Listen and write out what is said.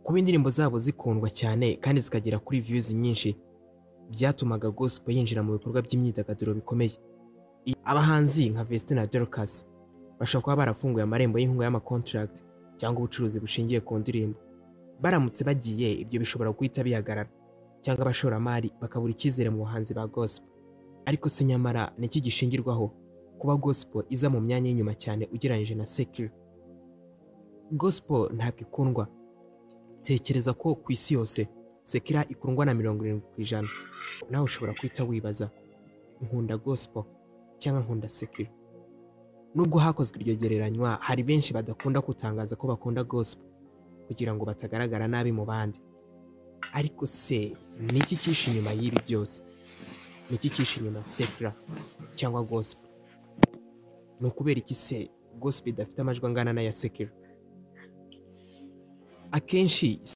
kuba indirimbo zabo zikundwa cyane kandi zikagera kuri views nyinshi byatumaga gospel yinjira mu bikorwa by'imyidagaduro bikomeye I- abahanzi nka Vestine na Dorcas bashobora kuba barafunguye amarembo y'inkunga y'amacontract cyangwa ubucuruzi bushingiye ku ndirimbo baramutse bagiye ibyo bishobora guhita bihagarara cyangwa abashoramari bakabura icyizere mu buhanzi ba gospel ariko se nyamara ni iki gishingirwaho kuba gospel iza mu myanya y'inyuma cyane ugereranyije na secular gospel ntabwo ikundwa tekereza ko ku isi yose sekira ikundwa na mirongo irindwi ku ijana nawe ushobora guhita wibaza nkunda gospel cyangwa nkunda sekira nubwo hakozwe iryo gereranywa hari benshi badakunda gutangaza ko bakunda gospel kugira ngo batagaragara nabi mu bandi ariko se ni iki cyishe inyuma y'ibi byose ni iki cyishe inyuma sekira cyangwa gospel ni ukubera iki se gospel idafite amajwi angana n'aya sekira akenshi